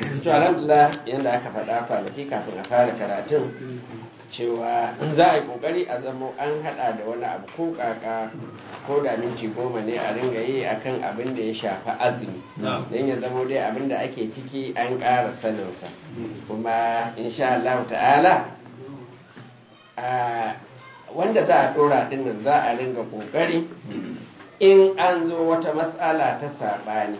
to alhamdulillah yadda aka faɗa kwanaki kafin a fara karatun cewa za a yi kokari a zamo an hada da wani abu ko kaka ko da minti goma ne a ringa yi akan abin da ya shafi azumi don ya zamo dai abin da ake ciki an ƙara saninsa kuma insha Allah ta'ala wanda za a dora dinnan za a ringa kokari in an zo wata matsala ta saɓani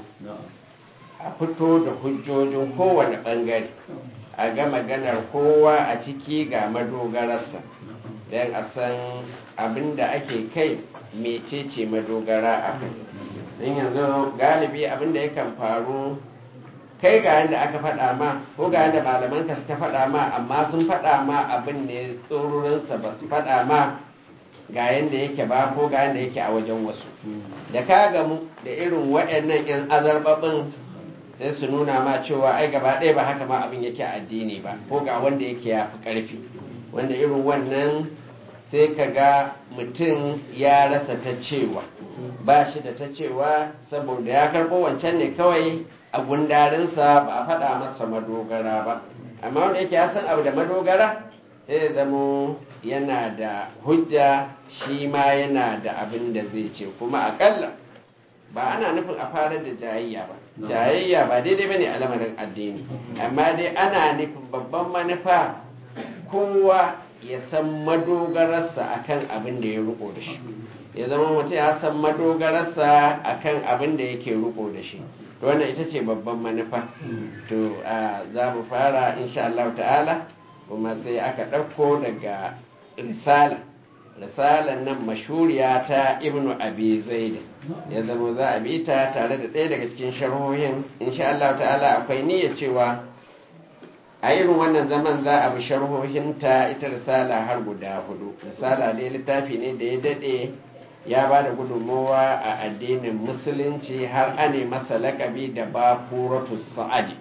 a fito da hujjojin kowane ɓangare a ga maganar kowa a ciki ga madogararsa don a san abin da ake kai mecece madogara a kai don yanzu galibi abin da yakan faru kai ga yadda aka faɗa ma ko ga yadda malamanka suka faɗa ma amma sun faɗa ma abin ne tsororinsa ba su faɗa ma ga yadda yake ba ko ga yadda yake a wajen wasu da ka gamu da irin waɗannan 'yan azarbabin sai su nuna ma cewa ai gaba ɗaya ba haka ma abin yake addini ba ko ga wanda yake ya fi ƙarfi wanda irin wannan sai ka ga mutum ya rasa ta cewa ba shi da ta cewa saboda ya karɓo wancan ne kawai a gundarinsa ba a faɗa masa madogara ba amma wanda yake ya san abu da madogara sai zamo yana da hujja shi ma yana da abin da zai ce kuma akalla ba ana nufin a fara da jayayya ba jayayya ba daidai bane a lamarin addini amma dai ana nufin babban manufa kowa ya san madogararsa akan abin da ya riko da shi ya zama mutum ya san madogararsa akan abin da yake riko da shi to wannan ita ce babban manufa to za mu fara insha Allah ta'ala kuma sai aka ɗauko daga risala risalar nan mashuriya ta ibnu abi zaid ya zama za a bi ta tare da ɗaya daga cikin sharhohin insha Allah ta'ala akwai niyya cewa a irin wannan zaman za a bi sharhohin ta ita risala har guda hudu risala dai littafi ne da ya daɗe ya ba da gudunmowa a addinin musulunci har ane masa lakabi da bafuratu sa'adi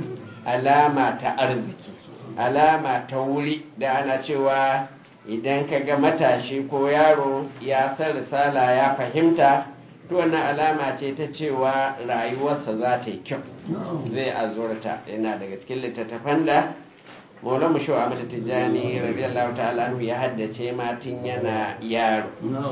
alama ta arziki alama ta wuri da ana cewa idan ka ga matashi ko yaro ya san risala ya fahimta to wannan alama ce ta cewa rayuwarsa za ta yi kyau zai azurta yana daga cikin littattafan da maulamu shi wa mata tijjani radiyallahu ta'ala anhu ya haddace matin yana yaro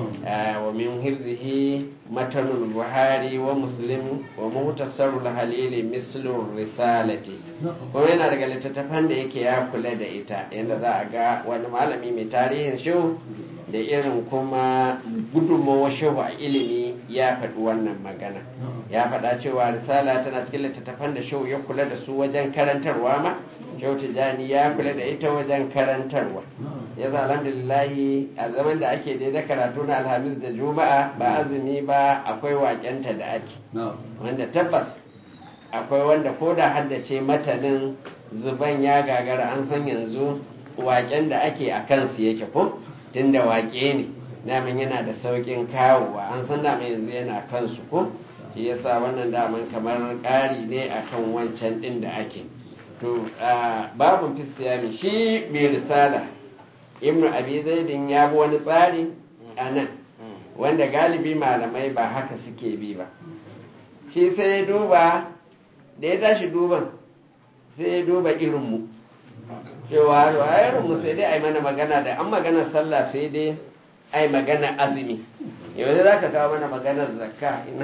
wa min hifzihi matanul buhari wa muslim wa muhtasarul halili mislur risalati kuma yana daga littattafan da yake ya kula da ita yadda za a ga wani malami mai tarihin shi da irin kuma gudunmawar shehu a ilimi ya faɗi wannan magana ya faɗa cewa risala tana cikin littattafan da shehu ya kula da su wajen karantarwa ma shehu tijjani ya kula da ita wajen karantarwa ya za alhamdulillahi a zaman da ake daidai karatu na alhamis da juma'a ba azumi ba akwai wakenta da ake wanda tabbas akwai wanda ko da haddace matanin zuban ya gagara an san yanzu waken da ake a kansu yake ko tunda wake ne daman yana da saukin kawowa an san daman yanzu yana kansu ko shi yasa wannan daman kamar ƙari ne akan wancan ɗin da ake to babun fisiyami shi mai risala ibnu abi zaidin ya bi wani tsari a nan wanda galibi malamai ba haka suke bi ba shi sai ya duba da ya tashi duban sai ya duba irinmu cewa irinmu sai dai a yi mana magana da an magana sallah sai dai a yi magana azumi yau za ka kawo mana maganar zakka ina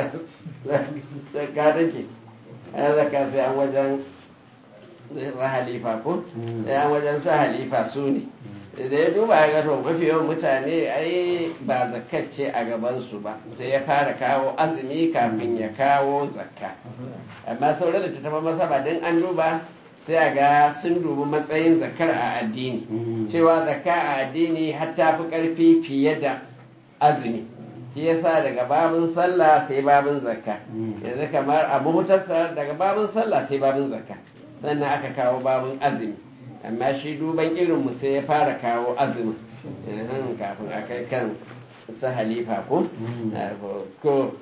zakka take a zakka sai an wajen sa halifa ko sai an wajen sa halifa su ne da ya duba ya gato mafi yawan mutane ai ba zakacce a gabansu ba sai ya fara kawo azumi kafin ya kawo zakka amma sauran da ta taba masa ba don an duba sai a ga sun dubi matsayin zakar a addini cewa zakka a addini har ta fi ƙarfi fiye da azumi shi yasa daga babin sallah sai babin zakka yanzu kamar a muhutarsa daga babin sallah sai babin zakka sannan aka kawo babin azumi amma shi duban irinmu sai ya fara kawo azumi kafin a kai kan su halifa ko ko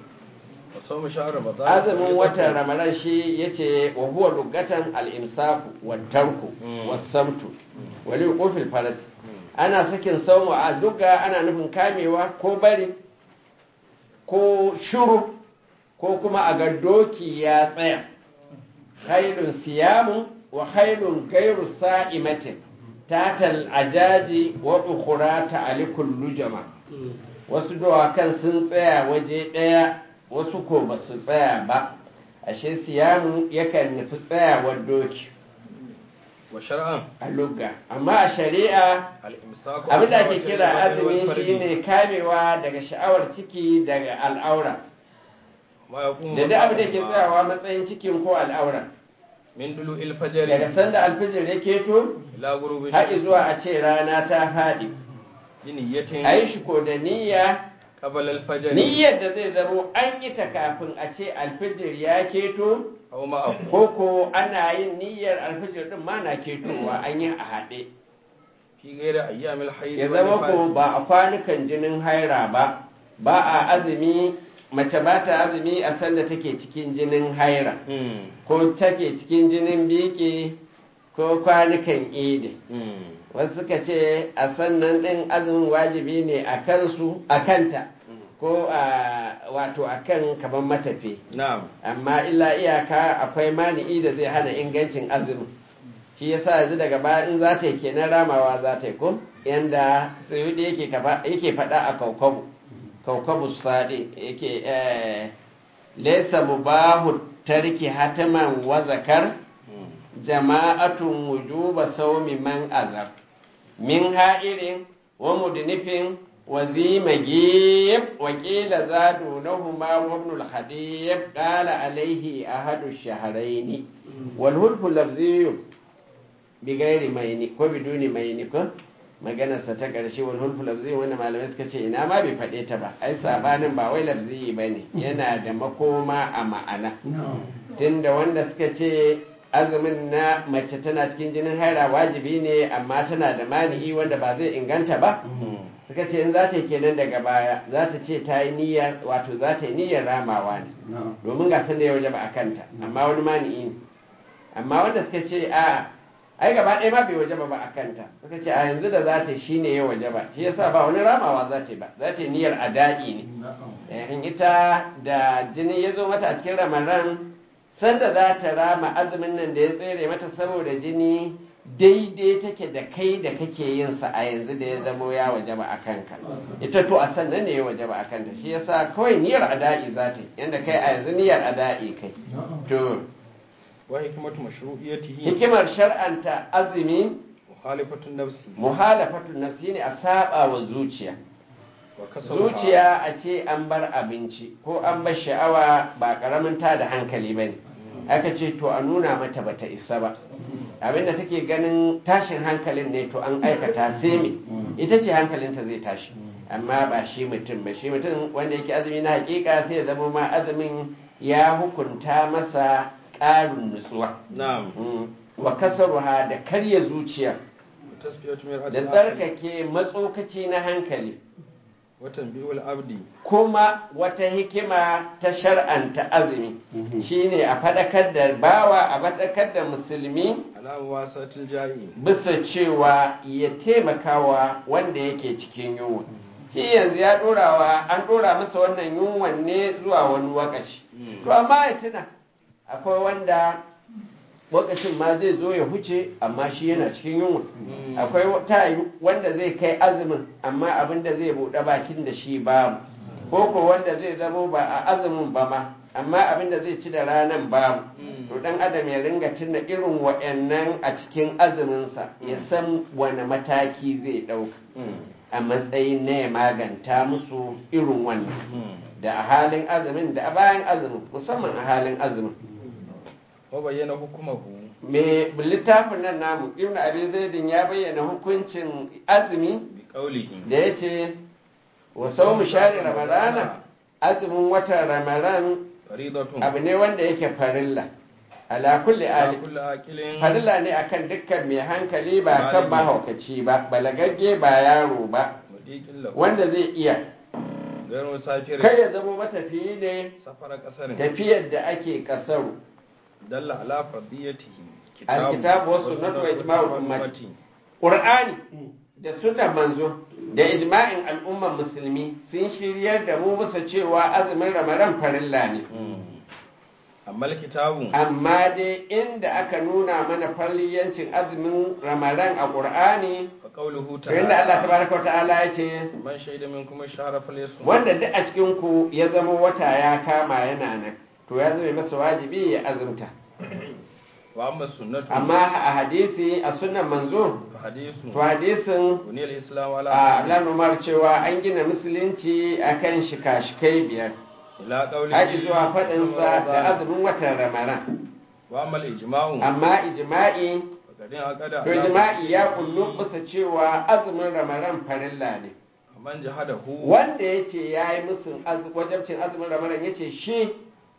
azumin watan ramadan shi ya ce wa huwa lugatan al'imsaku wa tarku wa samtu wali kofin faras ana sakin saumu a duka ana nufin kamewa ko bari ko shuru ko kuma a ga doki ya tsaya khairun siyamu wa khairun gairu sa'imatin tatal ajaji wa ukhra ta'alikul lujama wasu dawakan sun tsaya waje ɗaya wasu ko ba su tsaya ba ashe siyamu yakan nufi tsayawar doki wa shar'an a lugga amma a shari'a al-imsaku abin da ake kira azumi shine kamewa daga sha'awar ciki daga al'aura ma yaqumu da duk abin da ke tsayawa matsayin cikin ko al'aura min dulu'il fajr daga sanda alfijir ya keto ila ghurubi har zuwa a ce rana ta faɗi bi niyyatin a yi shi ko da niyya qabla al-fajr niyyar da zai zamo an yi ta kafin a ce alfijir ya keto aw ma'ahu ko ko ana yin niyyar alfijir din ma na ketowa an yi a haɗe fi ghairi ayyamil hayd ya zama ko ba a kwanukan jinin haira ba ba a azumi mace ba ta azumi a sanda take cikin jinin haira hmm ko take cikin jinin biki ko kwanukan idi hmm wasu suka ce a sannan ɗin azumin wajibi ne a kansu a kanta ko a wato a kan kamar matafi na'am amma illa iyaka akwai mani'i da zai hana ingancin azumin shi yasa yanzu daga baya in za ta yi kenan ramawa za ta yi ko yanda tsayudi yake kafa- yake faɗa a kaukabu kaukabu sadi yake eh, laysa mubahu tarki hataman wa zakar hmm jama'atun wujuba saumi man azar min ha'irin wa mudnifin wa zimagib wa qila zadu lahuma wa ibn al-khadib qala alayhi ahadu ash-shahrayn wal hulfu lafziyyu bi ghairi mayni ko biduni mayni ko maganarsa ta ƙarshe wal hulfu lafzi wanda malamai suka ce ina ma bai faɗe ta ba ai sabanin ba wai lafzi ba ne yana da makoma a ma'ana tunda wanda suka ce azumin na mace tana cikin jinin haira wajibi ne amma tana da mani'i wanda ba zai inganta ba suka ce in za ta yi kenan daga baya za ta ce ta yi niyyar wato za ta yi niyyar ramawa ne domin ga sanda ya waje ba a kanta amma wani mani'i ne amma wanda suka ce a ai gaba ɗaya ma bai waje ba a kanta suka ce a yanzu da za ta yi shi ne ya waje ba shi yasa ba wani ramawa za ta yi ba za ta yi niyyar ada'i ne in ita da jini ya zo mata a cikin ramadan sanda za ta rama azumin nan da ya tsere mata saboda jini daidai take da kai da kake yin sa a yanzu da ya zamo ya waje ba a kanka ita to a sannan ne ya waje ba a kanta shi yasa kawai niyyar ada'i za ta yi yanda kai a yanzu niyyar ada'i kai to wa hikmatu mashru'iyyatihi hikimar shar'anta azumi mukhalifatun nafsi muhalafatun nafsi ne a saba wa zuciya wa kasaruha zuciya a ce an bar abinci ko an bar sha'awa ba karamin ta da hankali ba ne aka ce to a nuna mata bata isa ba abinda take ganin tashin hankalin ne to an aikata sai me ita ce hankalinta zai tashi amma ba shi mutum ba shi mutum wanda yake azumi na hakika sai ya zama ma azumin ya hukunta masa ƙarin nutsuwa na'am Mm. wa kasaruha da karya zuciya tasfiyatu min da ajli tsarkake matsokaci na hankali wa tanbihul abdi kuma wata hikima ta shar'anta azumi shine a faɗakar da bawa a faɗakar da musulmi ala wasatil ja'i bisa cewa ya taimakawa wanda yake cikin yunwa shi yanzu ya ɗorawa an ɗora masa wannan yunwan ne zuwa wani wakaci to amma ya tuna akwai wanda lokacin ma zai zo ya huce amma shi yana cikin yunwa akwai ta wanda zai kai azumin amma abin da zai buɗe bakin da shi babu ko ko wanda zai zamo ba a azumin ba ma amma abin da zai ci da ranan babu to dan adam ya ringa tuna irin wa'annan a cikin azuminsa ya san wani mataki zai ɗauka a matsayin na ya maganta musu irin wannan da a halin azumin da a bayan azumin musamman a halin azumin wa bayyana hukumahu me littafin nan namu ibn abi zaidin ya bayyana hukuncin azumi bi qawlihi da ya ce wa saumu shari ramadana azumin watan ramadan faridatun abu ne wanda yake farilla ala kulli ala ali kulli aqilin farilla ne akan dukkan mai hankali ba kan mahaukaci ba balagagge ba yaro ba mudiqin lahu wanda zai iya gairu safir kai ya zama matafiyi ne safara kasarin tafiyar da ake kasaru dalla ala fardiyatihi Alkitabu was sunnatu wa ijma'ul ummati. Qur'ani da sunnar manzo da ijma'in al'ummar musulmi sun shiryar da mu bisa cewa azumin ramadan farilla ne amma amma kitabu amma dai inda aka nuna mana falliyancin azumin ramadan a qur'ani fa qawluhu to inda Allah ta'ala tabaraka wa ta'ala ya ce man shahida minkum ash-shahra falyasum wanda duk a cikin ku ya zama wata ya kama yana nan to ya zama masa wajibi ya azumta wa amma sunnatu amma a hadisi a sunan manzo fa hadithu to hadisin buniyal al-islam ala a Abdullahi Umar cewa an gina musulunci akan shika-shikai biyar ila qawlihi haji zuwa faɗinsa da azumin watan ramadan wa amma al-ijma'u amma ijma'i faqadin aqada to ijma'i ya kullu bisa cewa azumin ramadan farilla ne man jahadahu wanda ya ce ya yi musun az- wajabcin azumin ramadan ya ce shi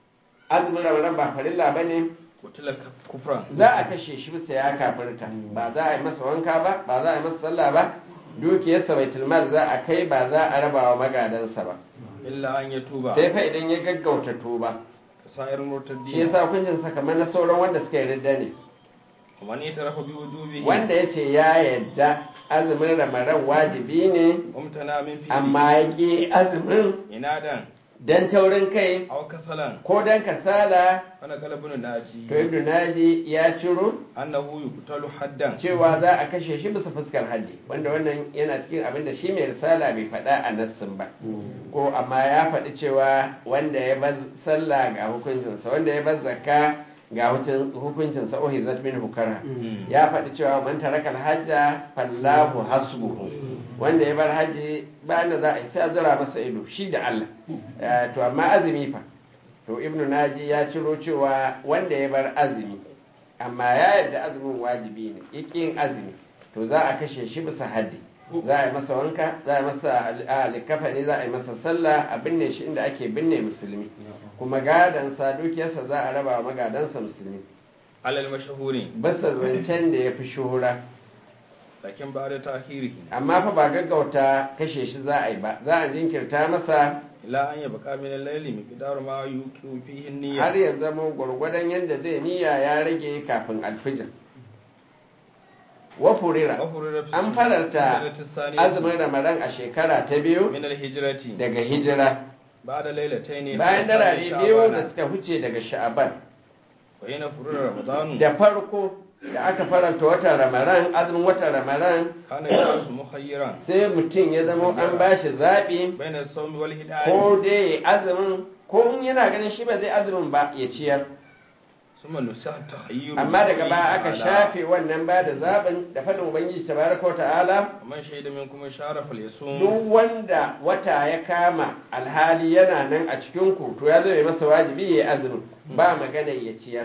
azumin ramadan ba farilla ba ne kutila kufran za a kashe shi bisa ya kafirta ba za a yi masa wanka ba ba za a yi masa sallah ba dukiyarsa baitul mal za a kai ba za a raba wa magadansa ba illa an yatuba sai fa idan ya gaggauta tuba sa'ir murtaddi shi yasa hukuncin sa kamar na sauran wanda suka yarda ne man yatarafa bi wujubihi wanda ya ce ya yarda azumin ramadan wajibi ne umtana min fi amma ya ƙi azumin inadan dan taurin kai aw kasalan ko dan kasala ana galabun naji to ibnu naji ya ciro annahu yuqtalu haddan cewa za a kashe shi bisa fuskar haddi wanda wannan yana cikin abin da shi mai risala bai faɗa a nassin ba ko amma ya faɗi cewa wanda ya bar sallah ga hukuncinsa wanda ya bar zakka ga hukuncin- hukuncinsa ohizat min hukara ya faɗi cewa man tarakal hajja fallahu hasbuhu wanda ya bar haji ba da za a yi sai a zura masa ido shi da Allah Eh, to amma azumi fa to ibnu naji ya ciro cewa wanda ya bar azumi amma ya yarda azumin wajibi ne yake yin azumi to za a kashe shi bisa haddi za a yi masa wanka za a yi masa likafani za a yi masa sallah a binne shi inda ake binne musulmi kuma gadansa dukiyarsa za a raba wa magadansa musulmi alal mashahuri basa zancen da ya fi shuhura lakin ba da tahirihi amma fa ba gaggauta kashe shi za a yi ba za a jinkirta masa ila an yabqa min al-layli miqdaru ma yuqiu fihi an-niyya har ya zama gwargwadon yadda zai niyya ya rage kafin alfijir wa furira an fararta azumin ramadan a shekara ta biyu min al-hijrati daga hijira ba'da laylatayn bayan darare biyu da suka huce daga sha'aban wa yana furura ramadan da farko da aka faranta watan ramadan azumin watan ramadan kana yasu mukhayyiran sai mutum ya zama an bashi zaɓi bayna as-sawmi wal hidayah ko dai azumin ko in yana ganin shi ba zai azumin ba ya ciyar summa nusaha takhayyur amma daga baya aka shafe wannan ba da zaɓin da faɗin ubangiji tabaraka wa ta'ala man shaida minkum shara falyasum duk wanda wata ya kama alhali yana nan a cikin ku to ya zama masa wajibi ya azumin ba magana ya ciyar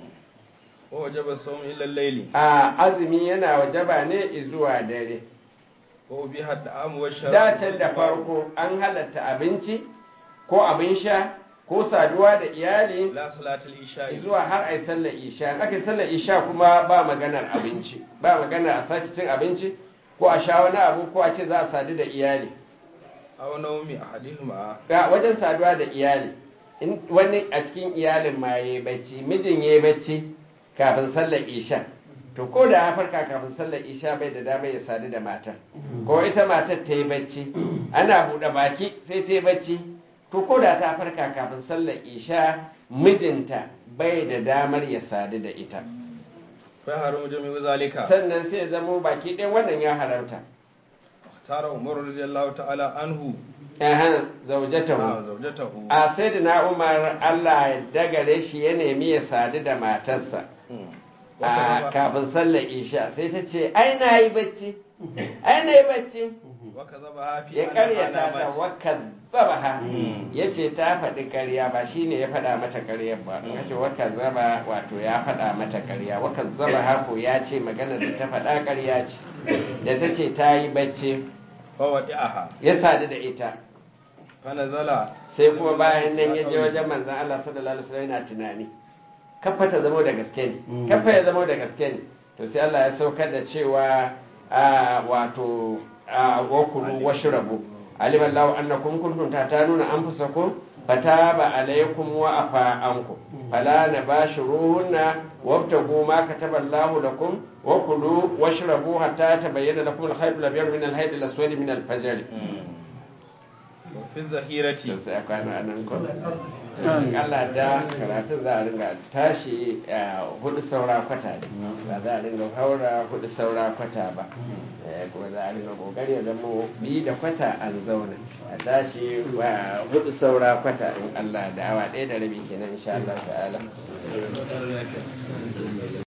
wa wajaba as-sawm illa al-layli a azumi yana wajaba ne zuwa dare wa biha at-ta'am wa sharab dacen da farko an halatta abinci ko abin sha ko saduwa da iyali la salatul isha zuwa har ai sallar isha in aka yi sallar isha kuma ba maganar abinci ba maganar a sake cin abinci ko a sha wani abu ko a ce za a sadu da iyali aw nawmi ahadihima ga wajen saduwa da iyali in wani a cikin iyalin ma yayi bacci mijin yayi bacci kafin sallar isha to ko da ya farka kafin sallar isha bai da dama ya sadu da matar ko ita matar ta yi bacci ana buɗe baki sai ta yi bacci to ko da ta farka kafin sallar isha mijinta bai da damar ya sadu da ita fa haramu jami'u zalika sannan sai ya zamo baki ɗaya wannan ya haramta tara umar radiyallahu ta'ala anhu ehan zaujatahu na zawjatahu a sai da na umar allah ya dagare shi ya nemi ya sadu da matarsa a kafin sallar isha sai ta ce ai na yi bacci ai na yi bacci waka zaba fi ya karyata ta waka zaba ha ya ce ta faɗi karya ba shi ne ya faɗa mata karyar ba in ce waka zaba wato ya faɗa mata karya waka zaba ha ko ya ce magana da ta faɗa karya ce da ta ce ta yi bacci fa wadi'aha ya sadu da ita fa nazala sai kuma bayan nan ya je wajen manzan Allah sallallahu alaihi wasallam yana tunani kafa ta zama da gaske ne kafa ya zama da gaske ne to sai Allah ya saukar da cewa a wato a wakulu washrabu alim Allah annakum kuntum tatanuna anfusakum fataba alaykum wa afa ankum fala nabashuruhunna wabtagu ma kataba Allah lakum wa kulu washrabu hatta tabayyana lakum al-khayt al-abyad min al-hayt al-aswad min al-fajr fi zahirati to sai a kwana a nan ko in Allah da karatun za a ringa tashi a hudu saura kwata ne ba za a ringa haura hudu saura kwata ba Eh, kuma za a ringa kokari ya zama bi da kwata an zauna a tashi wa hudu saura kwata in Allah da awa ɗaya da rabi kenan insha Allah ta'ala